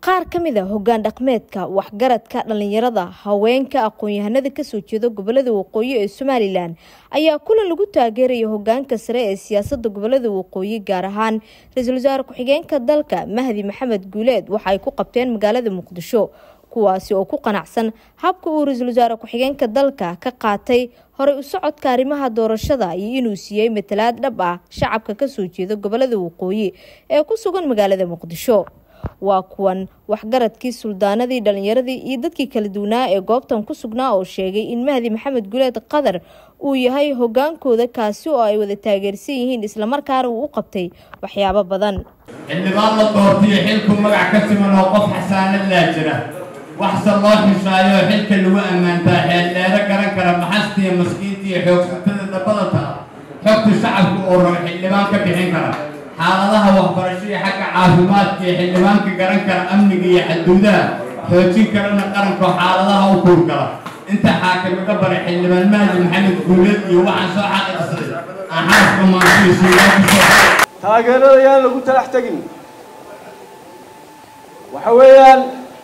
qaar ka mid a hoggaan dhaqmeedka waxgaradka dhallinyarada haweenka aqoon-yahanada kasoo jeeda gobolada waqooyi ee somalilan ayaa kulan lagu taageeraya hogaanka sare ee siyaasada gobolada waqooyi gaar ahaan ra-iisul wasaare ku-xigeenka dalka mahdi maxamed guuleed waxa ay ku qabteen magaalada muqdisho kuwaasi oo ku qanacsan habka uu ra-iisul wasaare ku-xigeenka dalka ka qaatay horey u socodka arrimaha doorashada iyo inuu siiyey matalaad dhab ah shacabka kasoo jeeda gobolada waqooyi ee ku sugan magaalada muqdisho waa kuwan waxgaradkii suldaanadii dhallinyaradii iyo dadkii kala duwanaa ee goobtan ku sugnaa oo sheegay in mahdi maxamed guleed qadar uu yahay hogaankooda kaasi oo ay wada taageersan yihiin islamarkaana uu u qabtay waxyaabo badan xildhibaan la doortiyo xilku magac ka siman oo qof xasaanad laa jira waxse loo xishaayo xilka lagu ammaantaa xeeldheero garan kara maxastiiyo maskiintiiyo xoogsatada dabadata xogta shacabka oo rabo xildhibaan ka bixin kara xaaladaha waxbarasho iyo xagga caafimaadka iyo xildhibaanka garan kara amniga iyo xaduudaha xoojin karana qaranko xaaladaha u kuur kala inta xaakimiga baray xildhibaan mahdi maxamed guuleed iyo waxaan soo xaqiiqsaday aan xaaska maansiisiiyakusoo taageerada yaan lagu talax tegin waxa weeyaan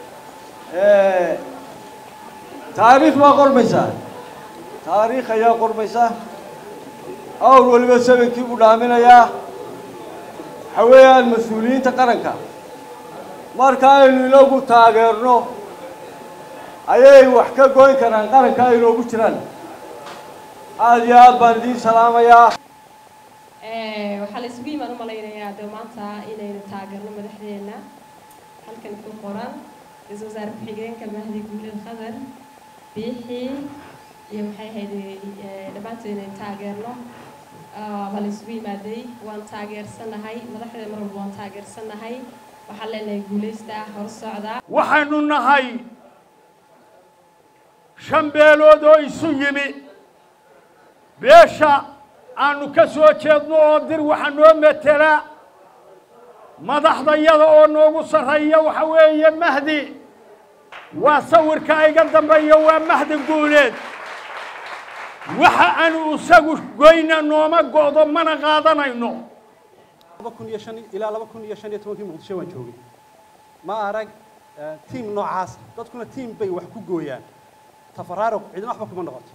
taariikh baa qormaysaa taariikh ayaa qormaysaa awr weliba sabankii buu dhaaminayaa waxa weeyaan mas-uuliyiinta qaranka marka aynu inagu taageerno ayay wax ka goyn karaan qaranka ay inoogu jiraan aada iyo aad baan idiin salaamayaa waxaa la isugu yimaan u malaynayaa de maanta inaynu taageerno madaxdeena halkan ku qoran ra-iisul wasaare ku-xigeenka mahdi guuled khadar biixi iyo maxay ahayd dhammaantood inaynu taageerno waa la isugu yimaaday waan taageersanahay madaxdeeda mar walba waan taageersanahay waxaan leenahay guulaysta hor socda waxaynu nahay shan beelood oo isu yimi beesha aanu ka soo jeedno oo dir waxa noo metela madaxdayada oo noogu sarreeya waxa weeye mahdi waa sawirka iga dambeeya waa mahdi guuleed waxa aanu isagu goyna nooma go'do mana qaadanayno ilaa laba kun iyo shan iyo tobankii muqdisho waan joogay ma arag tiim noocaas dadkuna tiim bay wax ku gooyaan tafaraaruq cidina waxba kuma noqoto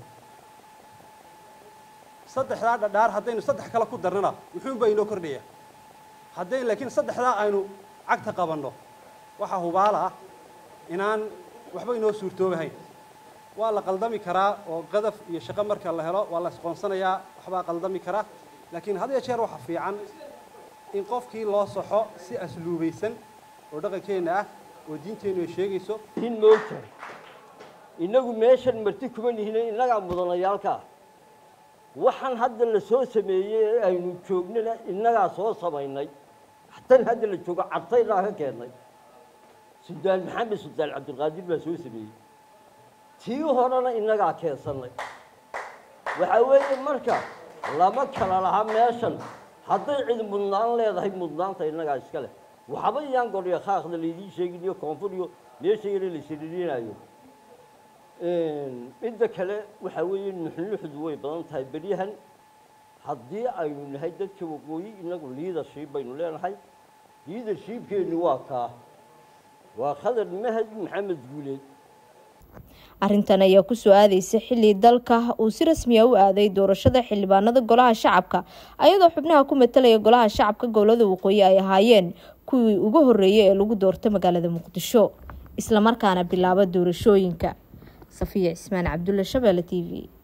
saddexdaa dhadhaar haddaynu saddex kale ku darnana wuxuunbaa inoo kordhaya haddayn laakiin saddexdaa aynu cagta qabanno waxaa hubaala ah inaan waxba inoo suurtoobahayn waa la qaldami karaa oo qadaf iyo shaqo marka la helo waa la isqoonsanayaa waxbaa qaldami karaa laakiin had iyo jeer waxa fiican in qofkii loo saxo si asluubaysan oo dhaqankeenna ah oo diinteennu ay sheegayso in moogtahay innagu meeshan marti kuma nihina innagaa mudanayaalkaa waxaan hadda la soo sameeyey ee aynu joognana innagaa soo samaynay tan hadda la joogo cadtaynaa ka keennay suldaan maxamed suldaan cabdilqaadir baa soo sameeyey tii horena innagaa keensannay waxaa weeye marka lama kala laha meeshan hadday cid mudnaan leedahay mudnaanta innagaa iska leh waxba iyaan godhiyo khaaqda laydiin sheegin iyo koonfur iyo meesha yare la siriirinayo midda kale waxaa weeye nuxnuxdu way badan tahay beryahan haddii aynu nahay dadka waqooyi innagu liadership baynu leenahay liadershipkeennu waa kaa waa khadar mahad maxamed guuleed arrintan ayaa kusoo aadeysa xilli dalka uu si rasmiya u aaday doorashada xildhibaanada golaha shacabka ayadoo xubnaha ku matalaya golaha shacabka gobolada waqooyi ay ahaayeen kuwii ugu horeeyay ee lagu doortay magaalada muqdisho islamarkaana bilaaba doorashooyinka safiya cismaan cabdulle shabeelle t v